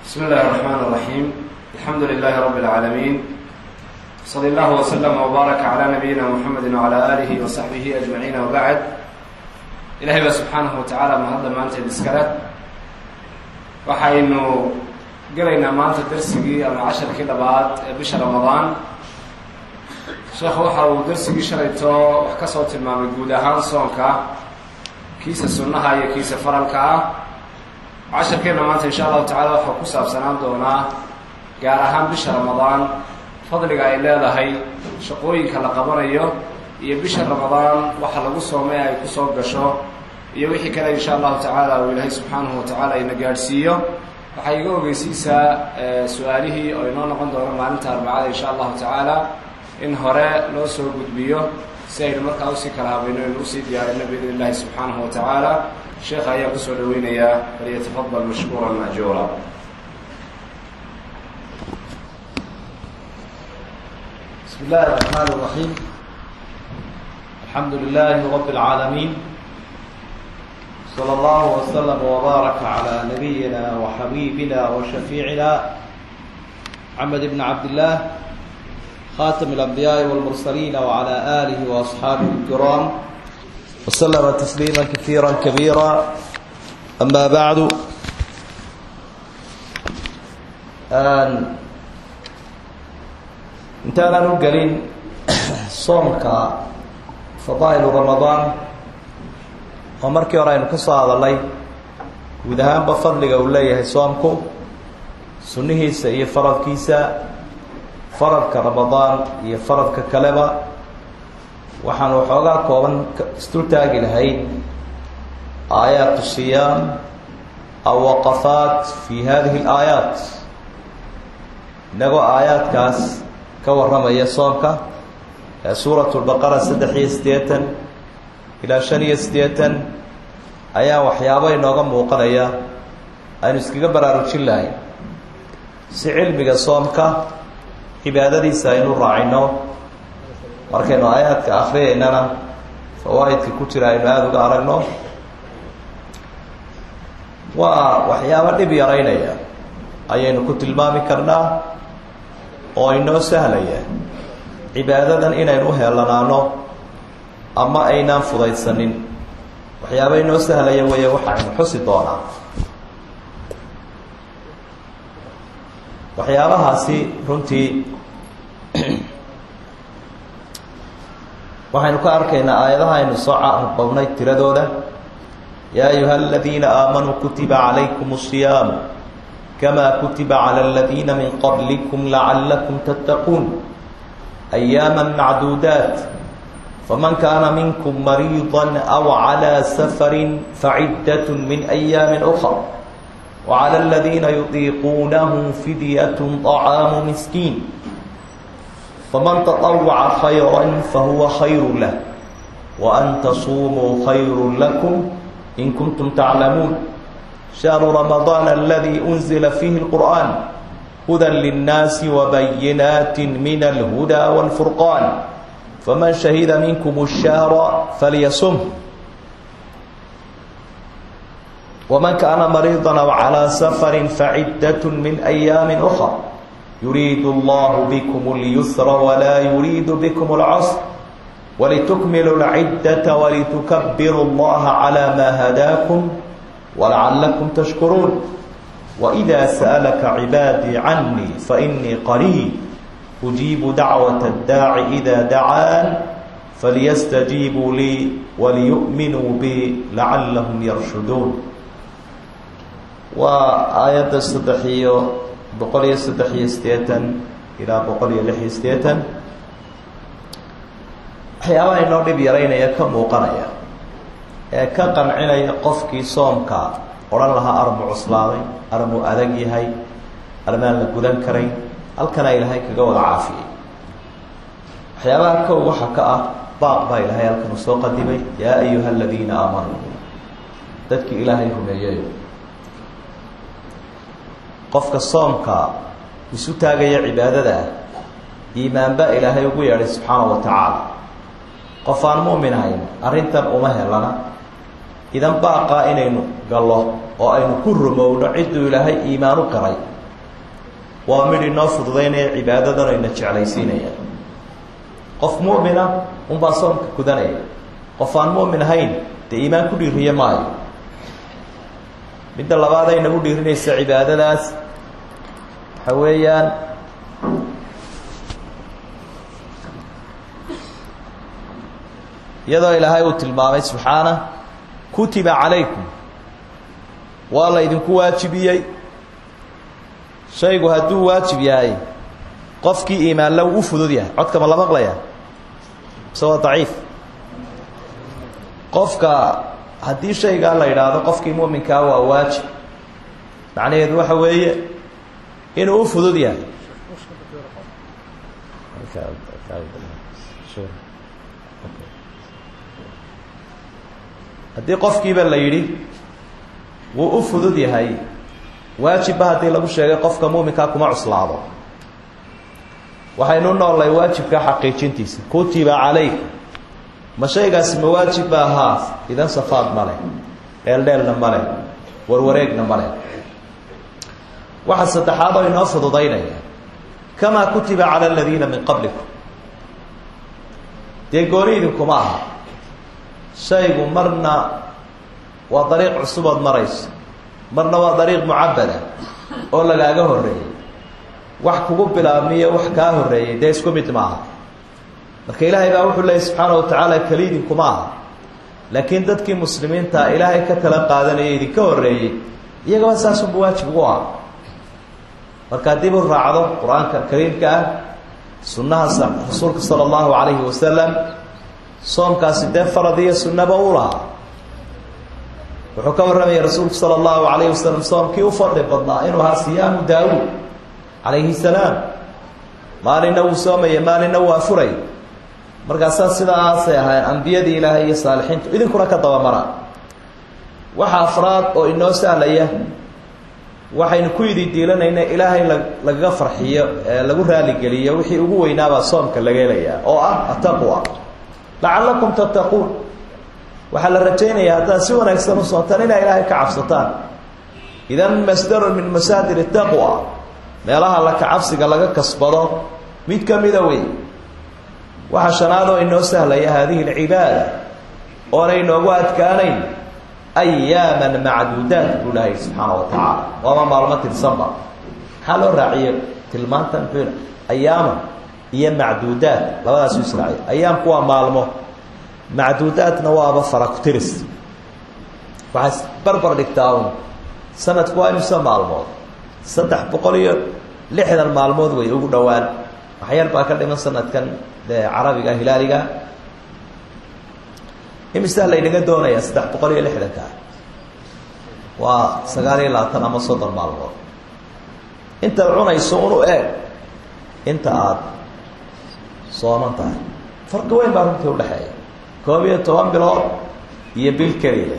بسم الله الرحمن الرحيم الحمد لله رب العالمين صلى الله وسلم وبارك على نبينا محمد وعلى آله وصحبه أجمعين وبعد ilahay baa subxaanahu watacaala mahadda maanteed iskale waxaynu gelaynaa maanta darsigii ama casharkii labaad ee bisha ramadaan sheekhu waxa uu darsigii shalayto wax ka soo tilmaamay guud ahaan soonka kiisa sunnaha iyo kiisa faralka ah casharkeenna maanta insha allahu tacala waxaa ku saabsanaan doonaa gaar ahaan bisha ramadaan fadliga ay leedahay shaqooyinka la qabanayo iyo bisha ramadaan waxa lagu soomay ay kusoo gasho iyo wixii kale insha allahu tacaala uu ilaahay subxaanahu watacaala ina gaadhsiiyo waxay iga ogeysiisaa su-aalihii oo inoo noqon doono maalinta arbacada insha allahu tacaala in hore loo soo gudbiyo si aynu markaa usii kala habayno aynu usii diyaarino biidn illahi subxaanahu watacaala sheekha ayaa kusoo dhaweynayaa falyatafadal mashkuuran majuura بسم الله الرحمن الرحيم الحمد لله رب العالمين صلى الله وسلم وبارك على نبينا وحبيبنا وشفيعنا محمد بن عبد الله خاتم الأنبياء والمرسلين وعلى آله وأصحابه الكرام وسلم تسليما كثيرا كبيرا أما بعد آن intaanan u gelin soomka fadaa'ilu ramadaan oo markii hore aynu ka soo hadalnay guud ahaanba fadliga uu leeyahay soomku sunnihiisa iyo faradkiisa faradka ramadaan iyo faradka kaleba waxaanu waxoogaa kooban isdultaagi lahayd aayaatu siyaam aw waqafaat fi hadihi alaayaat inagoo aayaadkaas ka warramaya soomka ee suurat lbaqara saddex iyo siddeetan ilaa shan iyo siddeetan ayaa waxyaabo inooga muuqanaya aynu iskaga baraarujin lahayn si cilmiga soomka cibaadadiisa aynu raacino markaynu aayaadka akriyaynana fawaa'idka ku jira aynu aada uga aragno waa waxyaabo dhib yaraynaya ayaynu ku tilmaami karnaa oo inoo sahlaya cibaadadan inaynu u heelanaano ama aynaan fudaydsanin waxyaaba inoo sahlaya weeye waxaynu xusi doonaa waxyaabahaasi runtii waxaynu ka arkaynaa aayadaha aynu soo carbawnay tiradooda yaa ayuha aladiina aamanuu kutiba calaykum الصiyaamu كما كتب على الذين من قبلكم لعلكم تتقون أياما معدودات فمن كان منكم مريضا أو على سفر فعدة من أيام أخر وعلى الذين يطيقونه فدية طعام مسكين فمن تطوع خيرا فهو خير له وأن تصوموا خير لكم إن كنتم تعلمون شهر رمضان الذي أنزل فيه القرآن هدى للناس وبينات من الهدى والفرقان فمن شهد منكم الشهر فليصم ومن كان مريضا أو على سفر فعدة من أيام أخرى يريد الله بكم اليسر ولا يريد بكم العسر ولتكملوا العدة ولتكبروا الله على ما هداكم ولعلكم تشكرون وإذا سألك عبادي عني فإني قريب أجيب دعوة الداع إذا دعان فليستجيبوا لي وليؤمنوا بي لعلهم يرشدون وآيات الصدحية بقولي الصدحية ستيتا إلى بقولي لحي ستيتا waxyaabaha inoo dhib yaraynaya ka muuqanaya ee ka qancinaya qofkii soomka odhan lahaa armu cuslaaday armu adag yahay armaan la gudan karayn halkana ilaahay kaga wada caafiyey waxyaabaha kow waxa ka ah baaq baa ilaahay halkanu soo qadimay yaa ayuha aladiina aamanuu dadkii ilaahay rumeeyayo qofka soomka isu taagaya cibaadada ah iimaanba ilaahay ugu yeedhay subxaana wa tacaala qof aan mu'min ahayn arrintan uma helana idan baaqaa inaynu gallo oo aynu ku rumowno cidduu ilaahay iimaan u galay waa midh inoo fududaynaya cibaadadan ayna jeclaysiinaya qof mu'mina unbaa soomka gudanaya qof aan mu'min ahayn dee iimaan ku dhiiriye maayo midda labaad ay nagu dhiirinaysa cibaadadaas waxa weeyaan iyadoo ilaahay uu tilmaamay subxaana kutiba calaykum waa la idinku waajibiyey shaygu hadduu waajib yahay qofkii iimaanla u fudud yahay codka ma la maqlaya mise waa daciif qofka haddii shaygaa la yidhaahdo qofkii muminkaa waa waajib macnaheedu waxa weeye inuu u fudud yahay haddii qofkiiba la yidhi wuu u fudud yahay waajibba haddii lagu sheegay qofka muminkaa kuma cuslaado waxaynu noolnay waajibka xaqiijintiisa kutiba calaykum ma shaygaasi ma waajib ba ahaa idan safaad ma leh dheeldheelna ma leh warwareegna ma leh waxa saddexaad oo inoo fududaynaya kamaa kutiba cala aladiina min qablikum dee gooni idinkuma aha shaygu marna waa dariiq cusubood marayso marna waa dariiq mucabada oo lagaaga horreeyey wax kugu bilaabmiyo wax kaa horreeyey dee isku mid maaha marka ilaahay baa wuxuu leeyay subxaana wa tacaala keli idinkuma aha laakiin dadkii muslimiinta ilaahay ka tala qaadanaya idinka horreeyey iyagaba saasunba waajib ugu ah markaa dib u raacdo qur-aanka kariimka ah sunnaha rasuulka sala allahu calayhi wasalam soomkaasi dee farad iyo sunnaba u lahaa wuxuu ka warramayay rasuulku sala allahu calayhi wasalam soomkii u fadli badnaa inuu ahaa siyaamu daawuud calayhi salaam maalinna wuu soomaya maalinna wuu afuray markaasaa sidaasay ahayn ambiyadii ilaahay iyo saalixiintu idinkuna ka dabamara waxa afraad oo inoo sahlaya waxaynu ku yidi diilanayna ilaahay la lagaga farxiyo ee lagu raaligeliyo wixii ugu weynaabaa soomka laga helayaa oo ah ataqwa lacallakum tattaquun waxaa la rajaynayaa haddaad si wanaagsan u soontaan inaa ilaahay ka cabsataan idan masdarun min masaadir taqwa meelaha la kacabsiga laga kasbado mid ka mida wey waxaa shanaad oo inoo sahlaya haadihi alcibaada oonay inoogu adkaanayn ayaaman macduudaat buu lahay subxaana wa tacaala waaba maalmo tirsanba maxaa loo raaciye tilmaanta muxuu ayaaman iyo macduudaat labadaasu israaciy ayaamku waa maalmo macduudaatna waaba farakutiris waxay barbar dhigtaa un sanadku waa imise maalmood saddex boqol iyo lixdan maalmood way ugu dhowaan waxyar baa ka dhiman sanadkan dee carabiga hilaaliga imisaa laynaga doonayaa saddex boqol iyo lixdanka waa sagaal iyo labaatan ama soddon maalmood intaad cunayso unu eeg inta aada sooman tahay farqi weyn baa runtii udhexeeya koob iyo toban bilood iyo bil keliya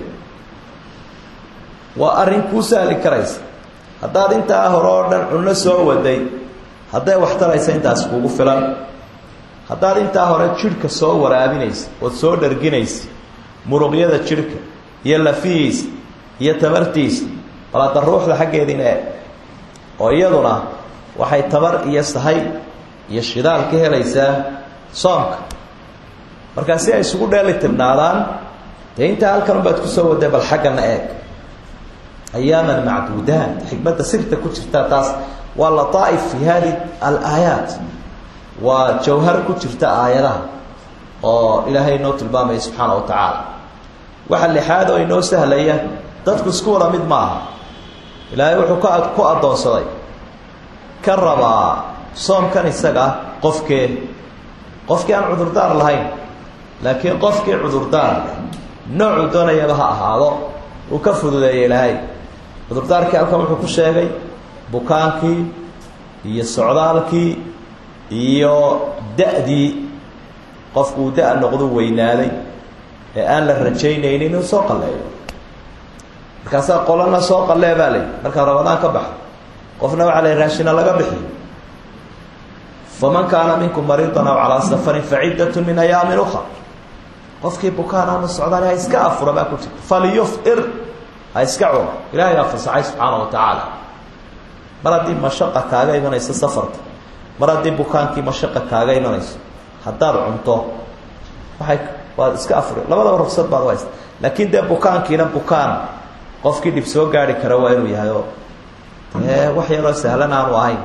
waa arrin kuu sahli karaysa haddaad intaa hore oo dhan cunno soo waday hadday wax taraysa intaas kuugu filan haddaad intaa hore jidhka soo waraabinaysa ood soo dharginaysa muruqyada jidhka iyo lafihiisa iyo tamartiisa bal hadda ruuxda xaggeediina eeg oo iyaduna waxay tabar iyo sahay iyo shidaal ka helaysaa soomka markaa si ay isugu dheeli tirnaadaan dee intaa halkan unbaad kusoo waday bal xaggana eeg ayaaman macduudaat xikmadda sirta ku jirta taas waa lataaif fi hadi alaayaat waa jawhar ku jirta aayadaha oo ilaahay inoo tilmaamaya subxaana wa tacaala waxa lixaad oo inoo sahlaya dadku isku wada mid maaha ilaahay wuxuu ka ku addoonsaday ka rabaa soomkan isaga qofkee qofkii aan cudurdaar lahayn laakiin qofkii cudurdaar noocuu doonayaba ha ahaado uu ka fududeeya ilaahay cudurdaarkii halkan wuxuu ku sheegay bukaankii iyo socdaalkii iyo da-dii qofku uu da- noqdu weynaaday ee aan la rajaynaynin inuu soo qalleeyo markaasaa qolana soo qallee baa layihi markaa rabadaan ka baxo qofna waxaa la raashina laga bixiyo faman kaana minkum mariidan aw calaa safarin faciddat min ayaamin ukra qofkii bukaan ama socdaal ha iska afura baa ku jirta falyufir ha iska cuno ilahay baa fasaxay subxaana wa tacaala mar haddii mashaqa kaaga imanayso safarka mar haddii bukaankii mashaqa kaaga imanayso haddaad cunto waay waad iska afuri labadaba rugsad baad haysta laakiin dee bukaankiina bukaan qofkii dhib soo gaari kara waa inuu yahay oo dee wax yaroo sahlan aanu ahayn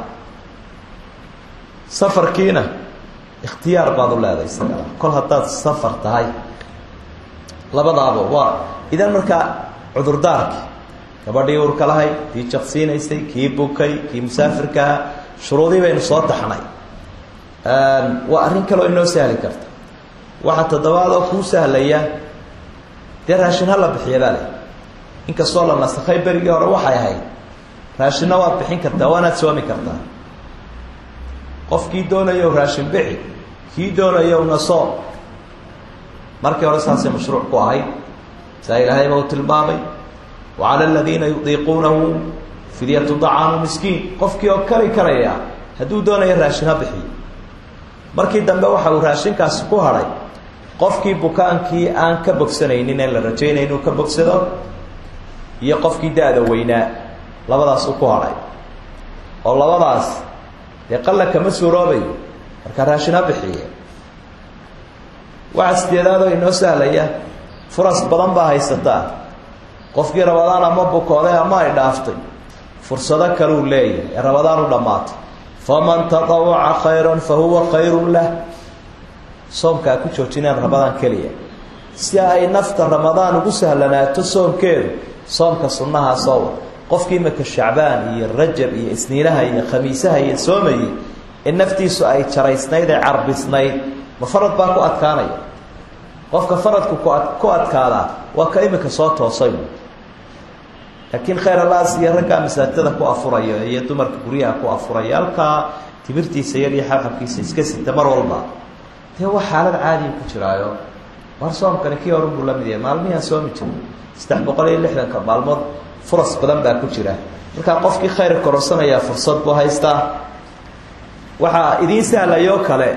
safarkiina ikhtiyaar baad u leedahay isagana kol haddaad safar tahay labadaaba waa idan markaa cudurdaarkii gabadhii urka lahayd kii jaqsiinaysay kii bukay kii musaafirkaha shuruudii baynu soo taxnay waa arrin kaleo inoo sahli karta waxaa toddobaadoo kuu sahlaya dee raashin ha la bixiya baa le inkastoo la nasakhay berigii hore waxay ahayd raashinna waad bixin kartaa waanaad soomi kartaa qofkii doonayo raashin bixi kii doonayo naso markii hore saasay mashruuc ku ahayd saa ilaahayba uu tilmaamay wa cala aladiina yudiiquunahu fidyatu dacaamu miskiin qofkii oo kari karaya hadduu doonayo raashin ha bixiyo markii dambe waxa uu raashinkaasi ku hadhay qofkii bukaankii aan ka bogsanaynin ee la rajaynay inuu ka bogsado iyo qofkii da-da weynaa labadaas uu ku hadhay oo labadaas dee qalla kama suuroobayo markaa raashin ha bixiye waxaa sideedaadoo inoo sahlaya furas badan baa haysataa qofkii rabadaan ama bukooday ama ay dhaaftay fursado kaleu leeyahay ee rabadaan u dhammaatay faman tadawaca khayran fa huwa khayrun lah soomkaa ku joojinaan ramadaan keliya si ay nafta ramadaan ugu sahlanaato soomkeedu soomka sunnahaa soowa qofkii imaka shacbaan iyo rajab iyo isniinaha iyo khamiisaha iyo soomayey in naftiisu ay jaraysnayd ee carbisnayd ma farad baa ku adkaanaya qofka faradku ku adkaadaa waa ka imika soo toosay laakiin khayr alaas iyo raggaa masaajidada ku afuraya iyo dumarka guryaha ku afuraya halkaa timirtiisa yar iyo xabxabkiisa iska sita mar walba dee wax xaalad caadiya ku jiraayo war soomkani kii horun buu la mid yahay maalmihiaan soomi jiro saddex boqol iyo lixdanka maalmood furas badan baa ku jira markaa qofkii khayr korosanayaa fursad buu haystaa waxaa idiin sahlayoo kale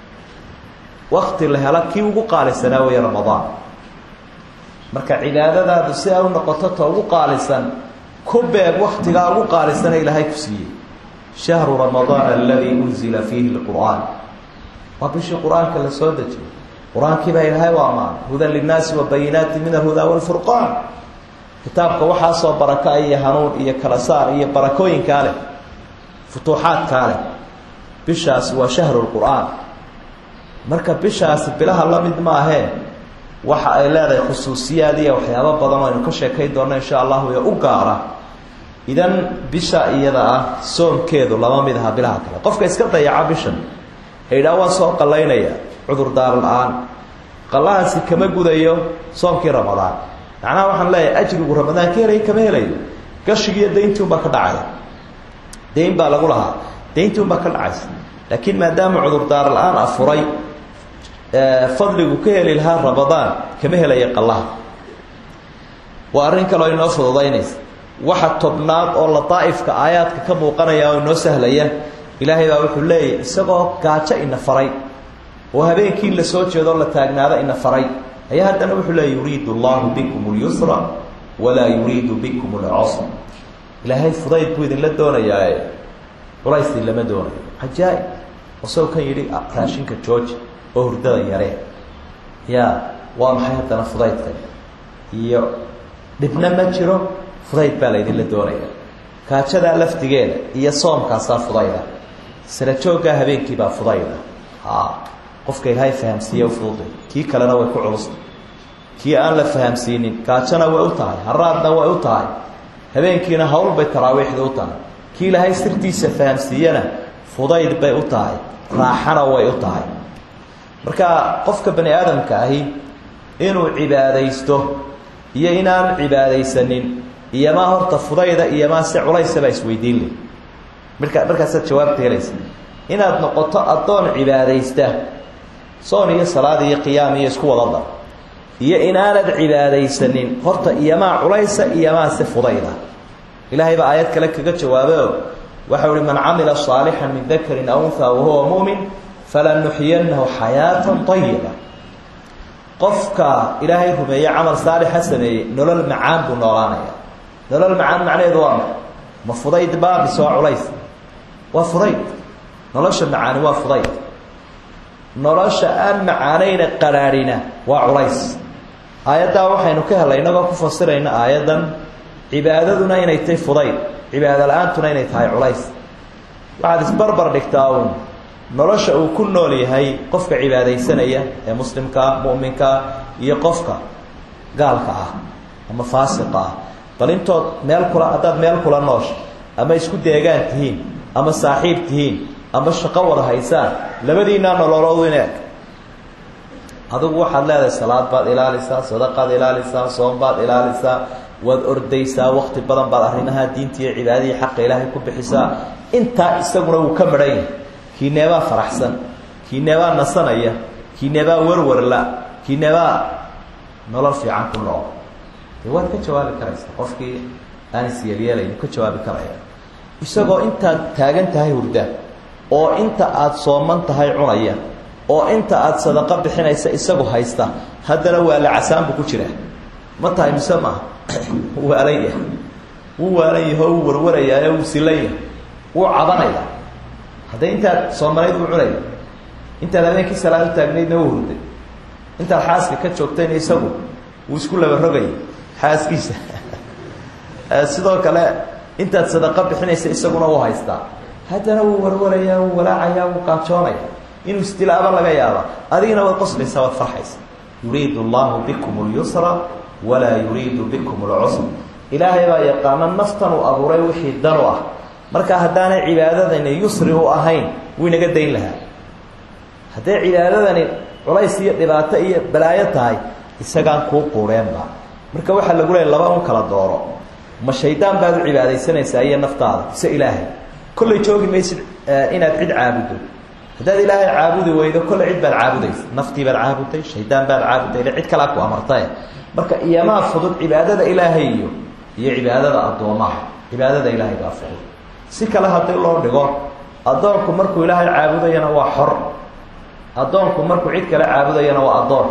wakti la helo kii ugu qaalisanaa weeye ramadaan marka cibaadadaadu si ay u noqoto ta ugu qaalisan ku beeg waktigaa ugu qaalisana ilaahay ku siiyey shahru ramadaan aladii unzila fiihi lqur'aan waa bishii qur-aanka la soo dejiyey qur-aankii baa ilaahay u ammaanay hudan linnaasi wa bayinaati min alhudaa walfurqaan kitaabka waxaasoo baraka iyo hanuun iyo kala saar iyo barakooyinkaa leh futuuxaadkaa leh bishaasi waa shahru lqur'aan marka bishaasi bilaha la mid maahee waxa ay leedahay khusuusiyaad iyo waxyaabo badan oo aynu ka sheekayn doonno insha allahu ee u gaara idan bisha iyada ah soomkeedu lama mid aha bilaha kale qofka iska dayaca bishan haydhaa waan soo qallaynaya cudurdaar la-aan qallahaasi kama gudayo soomkii ramadaan macnaha waxaan leeyahay ajrigu ramadaan ka helay kama helayo gashigiiyo dayntii unbaa ka dhacaya dayn baa lagu lahaa dayntii unbaa ka dhacaysa laakiin maadaama cudurdaar la-aan afuray fadligu ka heli lahaa ramadaan kama helaya qallaha waa arrin kaloo inoo fududaynaysa waxa tobnaad oo ladaa'ifka aayaadka ka muuqanaya oo inoo sahlaya ilaahay baa wuxuu leeyahy isagoo gaajo ina faray oo habeenkii la soo jeedoo la taagnaado ina faray ayaa haddana wuxuu leeya yuriidu allahu bikum اlyusra walaa yuriidu bikum اlcusr ilaahay fudayd buu idinla doonayaae culaysii lama doonayo cajaa-ib isagoo kan yidhi raashinka jooji oo hurdada yaree ya waa maxay haddana fudaydkan iyo dhibna ma jiro fudayd baa laydinla doonaya kaajadaa laftigeeda iyo soomkaasaa fudayda sala jooggaa habeenkiibaa fudayda a qofka ilaahay fahamsiiye ufududay kii kalena way ku culusta kii aan la fahamsiinin gaajona way u tahay haraadna way u tahay habeenkiina hawl bay taraawiixda u tahay kii ilaahay sirtiisa fahamsiiyana fudayd bay u tahay raaxana way u tahay marka qofka bani aadamka ahi inuu cibaadaysto iyo inaan cibaadaysanin iyomaa horta fudayda iyomaa si culaysabaa isweydiin leh marka markaasaad jawaabta helaysa inaad noqoto addoon cibaadaysta soon iyo salaad iyo qiyaam iyo isku wadada iyo inaanad cibaadaysanin horta iyomaa culaysa iyomaa si fudayda ilaahay baa aayad kale kaga jawaabeo waxau ihi man camila صaalixan min dakarin aw unhaa wahuwa mumin falanuxyanahu xayaata ayiba qofka ilaahay rumeeye camal saalixa sameeyey nolol macaan buu noolaanaya nolol macaan macnaheedu waa ma ma fudayd baa mise waa culays waa fudayd nolosha macaani waa fudayd nolosha aan macaanayna qaraarhina waa culays aayaddaa waxaynu ka helay inagoo ku fasirayna aayaddan cibaadaduna inay tahay fudayd cibaado la-aantuna inay tahay culays waxaad isbarbar dhigtaa uun nolosha uu ku nool yahay qofka cibaadaysanaya ee muslimkaa mu'minkaa iyo qofka gaalka ah ama faasiqa ah bal intood meel kula haddaad meel kula noosha ama isku deegaan tihiin ama saaxiib tihiin ama shaqo wada haysaan labadiinaa nololoodu in eg adigu waxaad leedahay salaad baad ilaalisaa sadaqaad ilaalisaa soom baad ilaalisaa waad ordaysaa wakti badan baad arrimaha diinta iyo cibaadadii xaqa ilaahay ku bixisaa intaa isaguna wuu ka madhan yahay kiineebaa faraxsan kiineebaa nasanaya kiineebaa warwarla kiineebaa nolol fiican ku nool dee waad ka jawaabi karaysaa qofkii aan isyeelyeelayn ka jawaabi karaya isagoo intaad taagan tahay hurda oo inta aada sooman tahay cunaya oo inta aada sadaqo bixinaysa isagu haysta haddana waa la casaanbu ku jiraa ma tahay mise maaha wuu waalan yahay wuu waalan yahay oo wuu warwarayaaye wuu silan yahay wuu cabanaya hadday intaad soomanayd uu cunaya intaad habeenkii salaad u taagnaydna wuu hurday intaad xaaska ka joogtayna isagu wuu isku laba rogayay xaaskiisa sidoo kale intaad sadaqo bixinaysa isaguna wuu haystaa haddana wuu warwarayaa wuu walaacayaa wuu qaajoonaya inuu isdilaaba laga yaaba adigina waad qoslaysaa waad farxaysa yuriidu allahu bikum اlyusra walaa yuriidu bikum اlcusr ilaahay baa yaqaana naftan uu abuuray wixii dan u ah marka haddaanay cibaadadani yusri u ahayn wuu inaga dayn lahaa hadday cibaadadani culays iyo dhibaato iyo balaayo tahay isagaan kuu quureenba marka waxaa lagu leeya laba un kala dooro ma shaydaan baad u cibaadaysanaysaa iyo naftaada ise ilaahay kollay joogi maysid inaad cid caabuddo haddaad ilaahay caabudi weydo kolle cid baad caabudaysa naftii baad caabuday shaydaan baad caabuday cid kalea ku amartae marka iyamaa fudud cibaadada ilaahay iyo iyo cibaadada addoomaha cibaadada ilaahay baa fudud si kale haddii loo dhigo addoonku markuu ilaahay caabudayana waa xor addoonku markuu cid kale caabudayana waa addoon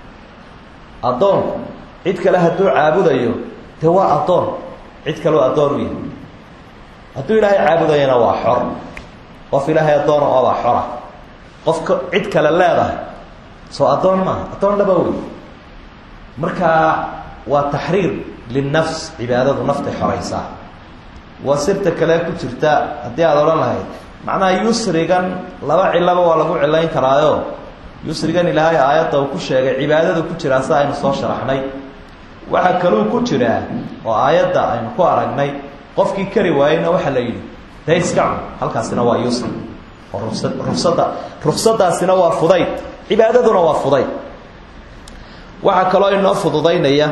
addoonku cid kale hadduu caabudayo dee waa addoon cid kaleo addoon u yahay hadduu ilaahay caabudayana waa xor qof ilaahay addoona oobaa xora qofka cid kale leedahay soo addoon maaha addoon dhaba wey marka waa taxriir linnafs cibaadadu naftay xoraysaa waa sirta kale ku jirta haddii aada odhan lahayd macnaha yusrigan laba cilaba waa lagu cilayn karaayo yusrigan ilaahay aayadda uu ku sheegay cibaadadu ku jiraa si aynu soo sharaxnay waxaa kaluu ku jiraa oo aayadda aynu ku aragnay qofkii kari waayeyna waxaa la yidhi dee iska cun halkaasina waa yusri oo rugsad rugsada rugsadaasina waa fudayd cibaadaduna waa fudayd waxaa kaloo inoo fududaynaya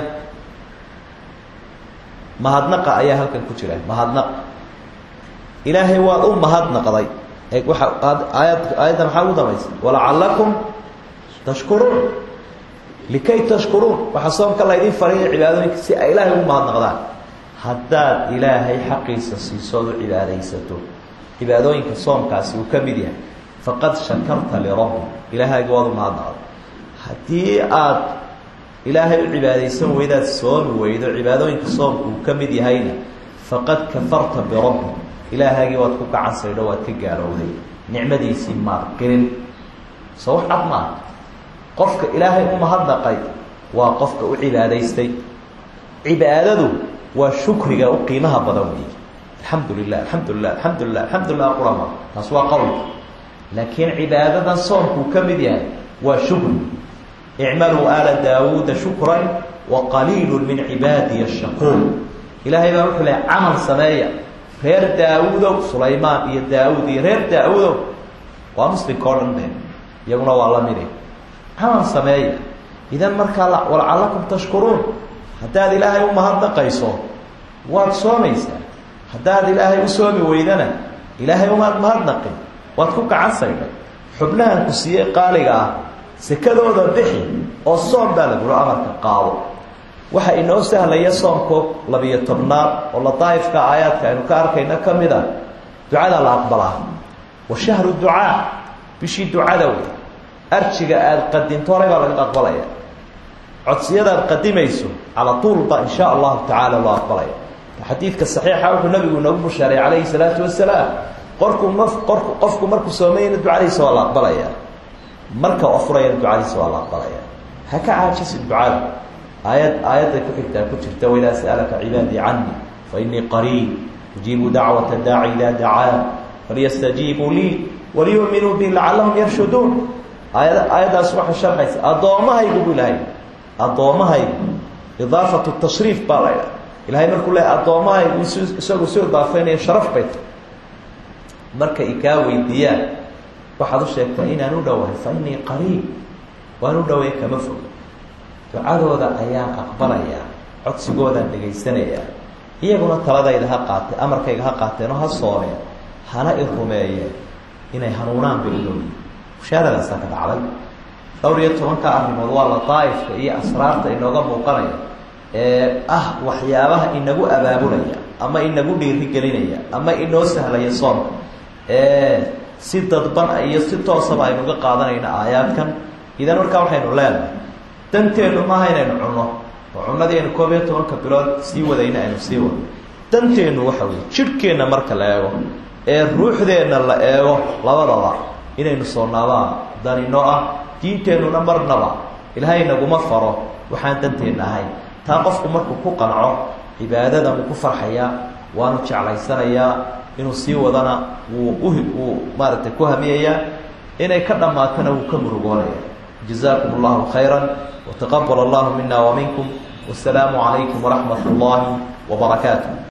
mahadnaqa ayaa halkan ku jira mahadnaq ilaahay waad u mahadnaqday e waa aayad aayadda maxaa ugu dambaysa walacalakum tashkuruun likay tashkuruun waxaa soomka laydin fariya cibaadooyinka si ay ilaahay ugu mahadnaqdaan haddaad ilaahay xaqiisa siisood u cibaadaysato cibaadooyinka soomkaasi uu ka mid yahay faqad shakarta lirabbi ilaahayga waad u mahadnaqday haddii aad ilaahay u cibaadaysan weydaad soomi weydo cibaadooyinka soomka uu ka mid yahayna faqad kafarta birabbi ilaahaygii waad ku gacan saydho waad ka gaalowday nicmadiisii maad qirin soo wax cad maaha qofka ilaahay u mahadnaqay waa qofka u cibaadaystay cibaadadu waa shukriga u qiimaha badan weeye alxamdu lilah alxamdu lilah alxamdu lilah alxamdu lilah qurama taas waa qowlka laakiin cibaadadan soomkuu ka mid yahay waa shukri icmaluu aala daawuuda shukran wa qaliilu min cibaadiya shakuur ilaahay baa wuxuu lehay camal sameeya reer daawuudow sulaymaan iyo daawuud iyo reer daawuudow waa muslimka o dhan be iyaguna waa la midi camal sameeya idan markaa walacalakum tashkuruun haddaad ilaahay u mahadnaqayso waad soomaysaa haddaad ilaahay u soomi weydana ilaahay umaad mahadnaqin waad ku gacan saydhay xubnahan ku siiyey qaaliga ah sekadooda bixi oo soom baa lagula amarka qaado waxa inoo sahlaya soomko labiyo tobnaad oo ladaa'ifka aayaadka aynu ka arkayna ka mid a ducada la aqbalaa wa shahru ducaa bishii ducada wey arjiga aada qadinto horay baa laga aqbalaya codsiyadaad qadimayso cala tuul ba in sha allahu tacaala loo aqbalaya xadiidka saxiixa wuxuu nabigu inoogu bushaaray calayhi salaatu wasalaam qorku ma qorku qofku markuu soomayna ducadiisa waa la aqbalaya marka afurayana ducadiisa waa la aqbalaya ha ka caajisin ducada aayad aayadday ku xigtaa ku jirta waidaa sa'alaka cibaadii canii fa inii qariib ujiibu dacwata daaci idaa dacaan falyastajiibuu lii waliyuuminuu bi lacallahum yarshuduun aayad aayaddaas waxay sharxaysa addoommahaygu bu ilahay addoommahaygu idaafatu tashriif baa la ydhaha ilahay markuu leeay addoommahaygu s isagu soo idaafeynaya sharaf bay tahy markay kaa weydiiyaan waxaad u sheegtaa inaan u dhowahay fa inii qariib waan u dhowaya kama fog ducadooda ayaan aqbalayaa codsigoodaan dhegaysanayaa iyaguna taladayda ha qaatee amarkayga ha qaateen oo ha soomeen hana i rumeeyeen inay hanuunaan bay udhowyi bushaaradaasa ka dhacday dhowr iyo tobanka arrimood waa lataaifka iyo asraarta inooga muuqanaya ee ah waxyaabaha inagu abaabulaya ama inagu dhiirigelinaya ama inoo sahlaya soonka ee si dadban iyo si toosaba aynuga qaadanayno aayaadkan idan markaa waxaynu leenahay danteennu maaha inaynu cunno oo cunnadii aynu koob iyo tobanka bilood sii wadayna aynu sii wadno danteennu waxa weye jidhkeenna marka la eego ee ruuxdeenna la eego labadaba inaynu soonaabaa danino ah diinteennuna marnaba ilaahay naguma faro waxaan danteenna ahayn taa qofku markuu ku qanco cibaadada wuu ku farxayaa waanu jeclaysanayaa inuu sii wadana wuu uhi wuu maaragtay ku hamiyayaa inay ka dhammaatana wuu ka murugoonaya jazaakum allahu khayra wataqabal allahu mina wa minkum wasalaamu calaykum waraxmat اllahi wbarakaatu